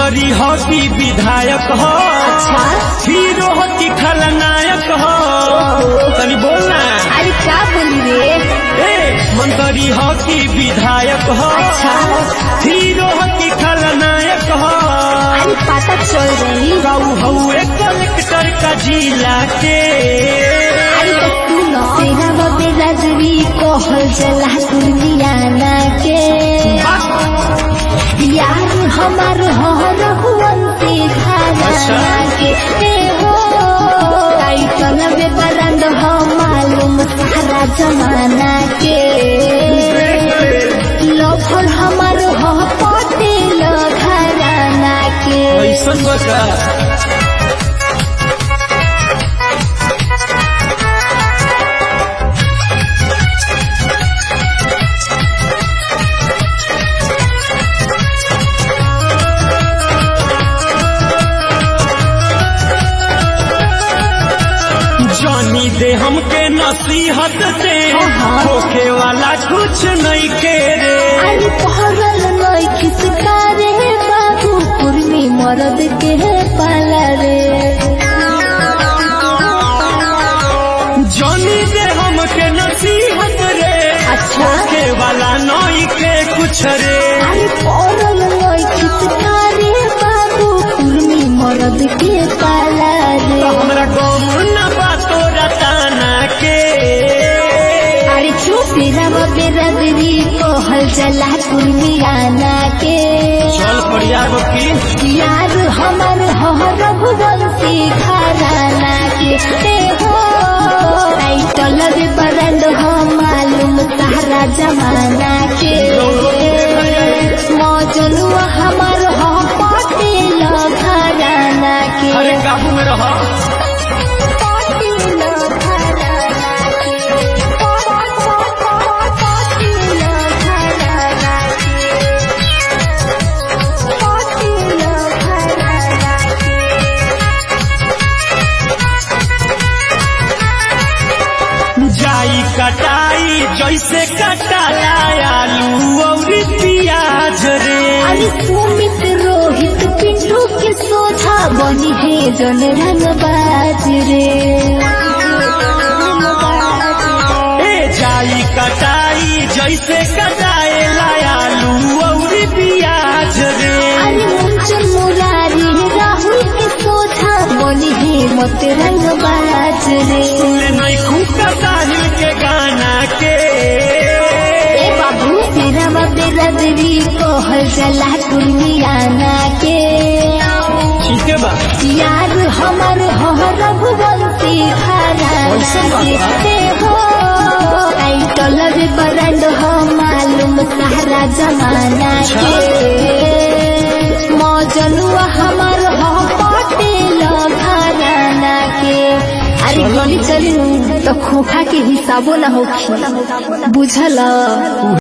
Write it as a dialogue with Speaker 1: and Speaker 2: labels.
Speaker 1: मंत्री हो कि विधायक हो
Speaker 2: अच्छा
Speaker 1: हीरो हो कि खलनायक हो तनी बोलना
Speaker 2: अरे क्या बोली रे
Speaker 1: ए मंत्री हो कि विधायक हो
Speaker 2: अच्छा
Speaker 1: हीरो हो कि खलनायक हो
Speaker 2: अरे पता चल रही
Speaker 1: रहू हउए कलेक्टर का जिला के
Speaker 2: अरे तो तू न तेरा बबे रजवी कहल जला दुनियाना के यार हमार हो रहुअंती
Speaker 1: अच्छा।
Speaker 2: खाना के ए हो टाइटल में बरंद हो मालूम सारा जमाना के लफर हमार हो पटेल घराना के
Speaker 1: ऐसन बका जानी दे हमके नसीहत दे
Speaker 2: हाँ।
Speaker 1: होके वाला कुछ नहीं के रे
Speaker 2: अरे पहरल नई किसका रे बाबू कुर्मी मरद के पाला रे
Speaker 1: जानी दे हमके नसीहत रे
Speaker 2: अच्छा
Speaker 1: होके वाला नहीं के कुछ रे
Speaker 2: अरे पहरल नई किसका रे बाबू कुर्मी मरद के पाला रे
Speaker 1: तो हमरा गम न बातो रताना के
Speaker 2: अरे चुप मेरा बेरदरी कहल जला कुर्मी आना के
Speaker 1: चल पड़िया की
Speaker 2: यार हमार हो रघुवंशी घराना के ते हो टाइटल रे बरंद हो मालूम सारा जमाना के मौजनुआ हमार हो पटेल घराना के
Speaker 1: अरे काबू में रह
Speaker 2: पटेल घराना के पटेल घराना के पटेल घराना के
Speaker 1: जाई कटाई जैसे कटाला आलू और प्याज रे
Speaker 2: अरे सुमित रोहित पिंटू के सोझा बनी है जन रंगबाज रे
Speaker 1: ए जाई कटाई जैसे कटाए आलू और प्याज रे
Speaker 2: अरे मुंचन मुरारी राहुल के सोझा बनी है मत रंगबाज रे
Speaker 1: सुने नहीं खूब साहिल के गाना के
Speaker 2: ए बाबू तेरा बाबे रदरी कहल जला कुर्मियाना के
Speaker 1: ठीक है बा
Speaker 2: यार हमार हो रघुवंशी घराना के हो टाइटल रे बरंड हो मालूम सारा जमाना के मौजनुआ हमार हो पटेल घराना के अरे गली चली तो खोखा के हिसाबो ना होखी बुझल